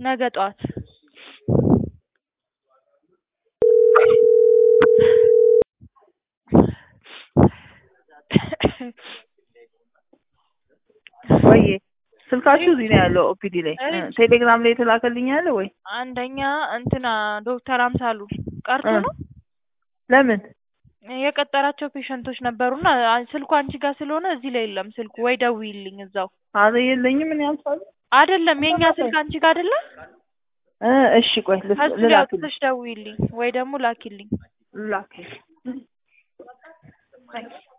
ነገ ጠዋት ወይ ስልካችሁ እዚህ ነው ያለው ኦፒዲ ላይ እ እሺ። ቴሌግራም ላይ የተላከልኝ አለ ወይ አንደኛ እንትና ዶክተር አምሳሉ ቀርቶ እ ነው ለምን የቀጠራቸው ፔሸንቶች ነበሩና አ- ስልኩ አንቺ ጋር ስለሆነ እዚህ ላይ የለም ስልኩ። ወይ ደውዪልኝ እዛው። አረ የለኝም ምን ያምሳሉ አይደለም የኛ ስልክ አንቺ ጋር አይደለ? እ እሺ ቆይ ልስ- ከሱ ላይ ልላክልኝ አውጥተሽ ደውዪልኝ ወይ ደግሞ ላኪልኝ። ላክ